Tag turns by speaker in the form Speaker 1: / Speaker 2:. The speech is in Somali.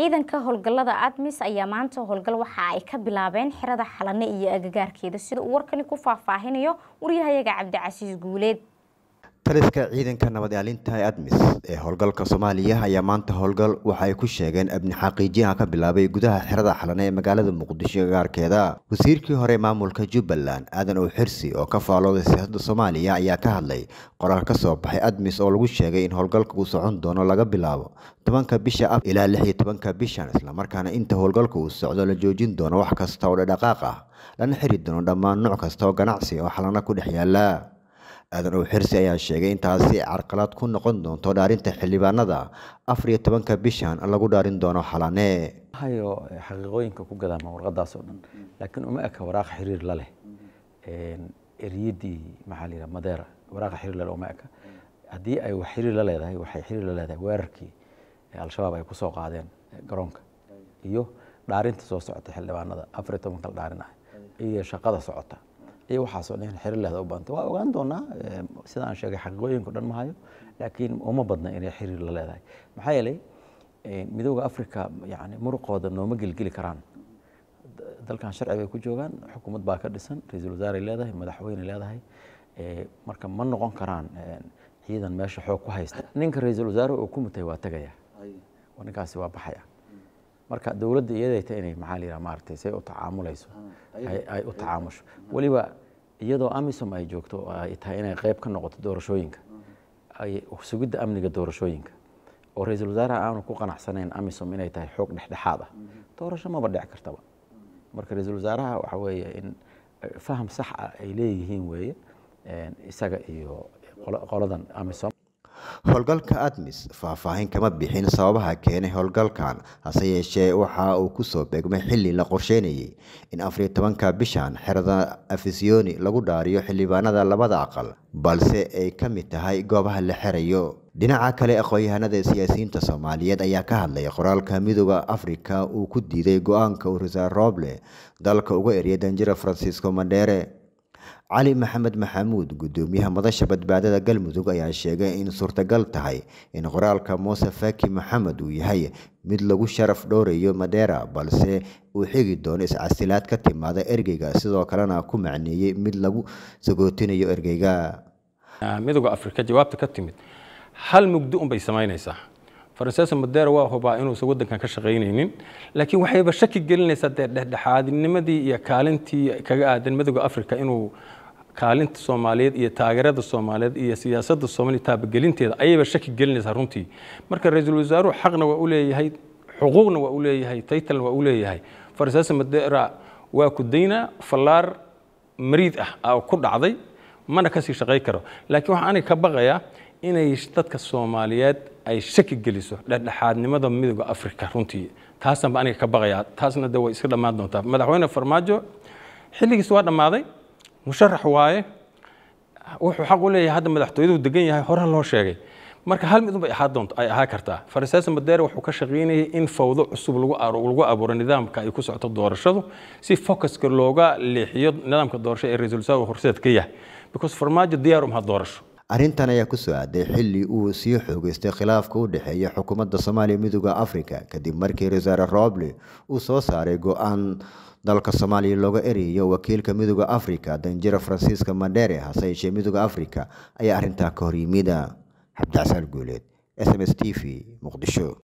Speaker 1: ciidanka howlgallada admis ayaa maanta howlgal waxa ay ka bilaabeen xirada xalane iyo agagaarkeeda sida uu warkani ku faahfaahinayo waryahayaga cabdicasiis guuleed
Speaker 2: taliska ciidanka nabad ilaalinta ee admis ee howlgalka soomaaliya ayaa maanta howlgal waxa ay ku sheegeen abni xaqiijiyaha ka bilaabay gudaha xerada xalane ee magaalada muqdisho agaarkeeda wasiirkii hore maamulka jubbaland aadan ow xirsi oo ka faalooday siyaasadda soomaaliya ayaa ka hadlay qoraal ka soo baxay admis oo lagu sheegay in howlgalka uu socon doono laga bilaabo tobanka bisha af ilaa lix iyo tobanka bishan islamarkaana inta howlgalka uu socdo la joojin doono wax kasta oo dhadhaqaaq ah lana xiri doono dhammaan nooc kasta oo ganacsi oo xalana ku dhex yaala aadan ow xirsi ayaa sheegay intaasi carqalad ku noqon doonto dhaarinta xildhibaanada afar iyo tobanka bishan lagu dhaarin doono xalane
Speaker 3: hayo xaqiiqooyinka ku gadaama warqadaas oo dhan laakiin uma eka waraaqa xiriir la leh eriyadii maxaa la yidhaha madeera waraaqa xiriir la leh uma eka haddii ay wax xiriir la leedahay waxay xiriir la leedahay weerarkii al-shabaab ay kusoo qaadeen garoonka iyo dhaarinta soo socota xildhibaanada afar iyo tobanka la dhaarin ah iyo shaqada socota iyo waxaasoo dhan xiriir leeda u baanta waa ogaan doonaa sida aan sheegay xaqiiqooyinku dhan mahayo laakiin uma badna inay xiriir la leedahay maxaa yeelay midooda africa yani muruqooda nooma gelgeli karaan dalkan sharci bay ku joogaan xukuumad baa ka dhisan ra-iisul wasaaray leedahay madaxweyne leedahay marka ma noqon karaan ciidan meesha xoog ku haysta ninka ra-iisul wasaare uu ku mutay waa tegaya ninkaasi waa baxaya marka dowladda iyadayta inay maxaa la yidhaha maaragtay say u tacaamulayso ay u tacaamusho weliba iyadoo amisom ay joogto ay tahay inay qayb ka noqoto doorashooyinka ay sugidda amniga doorashooyinka oo ra-iisul wasaaraha aanu ku qanacsanayn amisom inay tahay xoog dhexdhexaad ah doorasho maba dhici kartaba marka ra-iisul wasaaraha waxa weeye in faham sax ah ay leeyihiin weeye isaga iyo qoladan amisom
Speaker 2: howlgalka admis faahfaahin kama bixin sababaha keenay howlgalkan hase yeeshee waxa uu kusoo beegmay xili la qorsheynayay in afariyo tobanka bishan xerada afisiyoni lagu dhaariyo xildhibaanada labada aqal balse ay ka mid tahay goobaha la xerayo dhinaca kale aqoon-yahanada siyaasiyiinta soomaaliyeed ayaa ka hadlay qoraalka midooda afrika uu ku diiday go-aanka urisa roble dalka uga eriyay danjira francisco mandheere cali maxamed maxamuud gudoomiyaha madasha badbaadada galmudug ayaa sheegay in suurtagal tahay in qoraalka muuse faki maxamed uu yahay mid lagu sharaf dhowrayo madeera balse uu xigi doono iscasilaad ka timaada ergeyga sidoo kalena ku macneeyey mid lagu sagootinayo ergeyga
Speaker 4: midooda afrika jawaabta ka timid hal mugdo unbay samaynaysaa faranseesa madeera waa hubaa inuusan waddankan ka shaqaynaynin laakiin waxayba shaki gelinaysaa dee dhexdhexaadinimadii iyo kaalintii kaga aadan midooda afrika inuu kaalinta soomaaliyeed iyo taageerada soomaaliyeed iyo siyaasadda soomaaliya taabagelinteeda ayayba shaki gelinaysaa runtii marka ra-iisul wasaaruhu xaqna waa u leeyahay xuquuqna waa u leeyahay taytalna waa u leeyahay faranseesa madeera waa ku daynaa fallaar mariid ah ku dhacday mana kasii shaqay karo laakiin waxaan aniga ka baqayaa inay dadka soomaaliyeed ay shaki geliso dhexdhexaadnimada midooda afrika runtii taasaan ba aniga ka baqayaa taasna de way iska dhammaan doontaa madaxweyne farmaajo xilligiis waa dhammaaday musharax waaye wuxuu xaq u leeyahay hadda madaxtooyadu degan yahay horaa loo sheegay marka hal mid unbay ahaa doonto ay ahaa kartaa faranseesa madeere wuxuu ka shaqaynayay in fawdo cusub lagu lagu abuuro nidaamka ay ku socoto doorashadu si focuska looga leexiyo nidaamka doorasho ee ra-iisul wasaar horseed ka yahay because farmaajo diyaar umaha doorasho
Speaker 2: arrintan ayaa ku soo aaday xilli uu sii xoogeystay khilaafka u dhexeeya xukuumadda soomaaliya midooda afrika kadib markii wasaare roble uu soo saaray go-aan dalka soomaaliya looga erayo wakiilka midooda afrika danjira francisca mandere hase yeeshee midooda afrika ayaa arrintaa ka hor yimida cabdicasaan guuleed s m s t v muqdisho